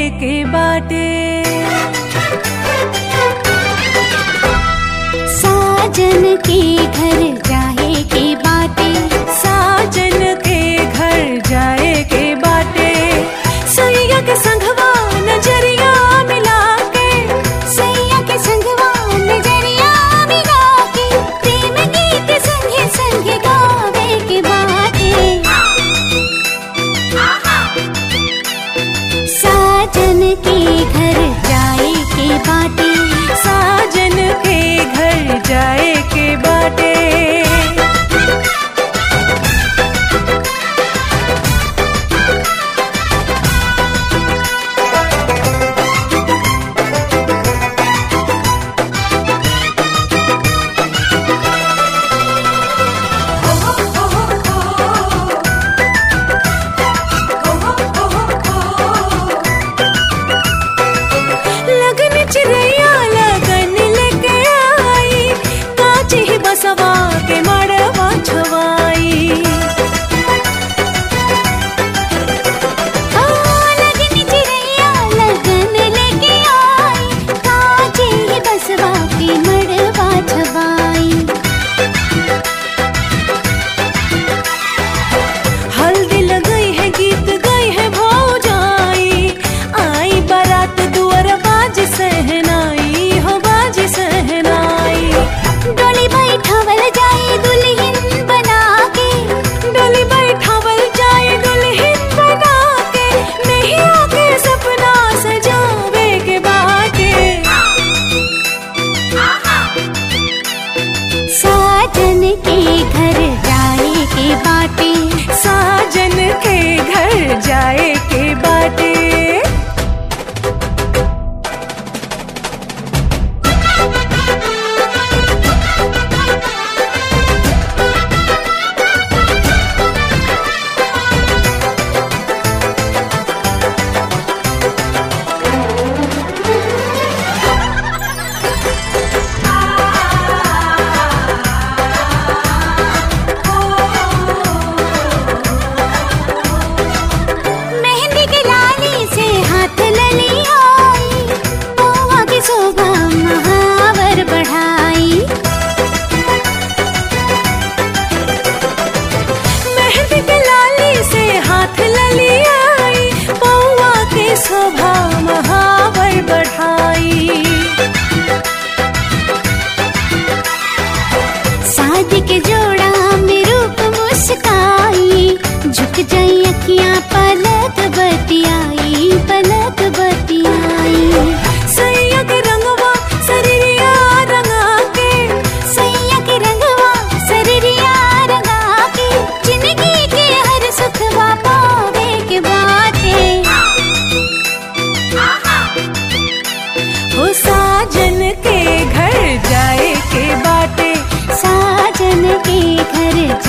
के बाटे साजन के घर जाए के बाटे साजन के घर जाए के बाटे सैया के संघवा नजरिया मिला के सैया के संगवा नजरिया मिला के प्रेम गीत संगे संगे गावे के बाटे साजन के घर जाए के बाटे साजन के घर जाए के बाटे लगन चिड़ैया लगन लेके आई काची ही बसवा के मड़वा छवाई हाँ, लगन चिड़ैया लगन लेके आई काजे ही बसवा के मड़वा छवाई हल्दी लगई है गीत गई है भौजाई आई बारात दुआर बाज सहनाई हो बाज सहनाई डोली बैठावल जाए दुल्हन बना के डोली बैठावल जाए दुल्हन बना के नहीं आके सपना सजावे के बाटे साजन के घर जाए के बाटे साजन के घर जाए के बाटे मेहंदी के लाली से हाथ लली आई पौवा की शोभा महावर बढ़ाई मेहंदी के लाली से हाथ लली आई पौआ के शोभा महावर बढ़ाई शादी के जोड़ा में रूप मुस्काई झुक जाई अखियां पलक बतियाई पलक बतियाई सैया के रंगवा शरीरिया रंगा के सैया के रंगवा सररिया रंगा के जिंदगी के हर सुखवा पावे के बाटे हो साजन के घर जाए के बाटे साजन के घर